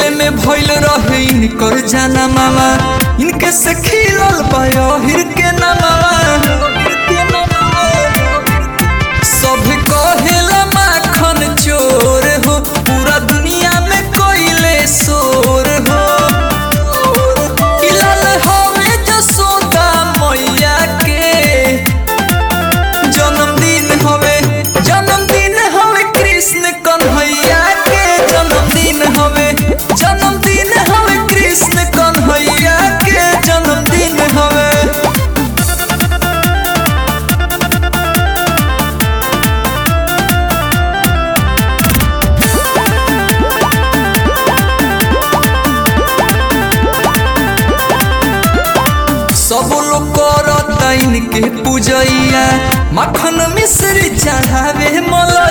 में भइल रहे इनकर जाना मामा इनके से खिलल बाहिर के नामा सब कहेला माखन चोर हो पूरा दुनिया में कोइले शोर हो इलाल हवे जसोदा मैया के जन्मदिन हवे जन्मदिन हवे कृष्ण कन्हैया के जन्मदिन हवे जन्मदिन हवे कृष्ण कन्हैया के जन्मदिन हवे सब लोग करता इनके पूजैया मखन मिश्री चढ़ावे मला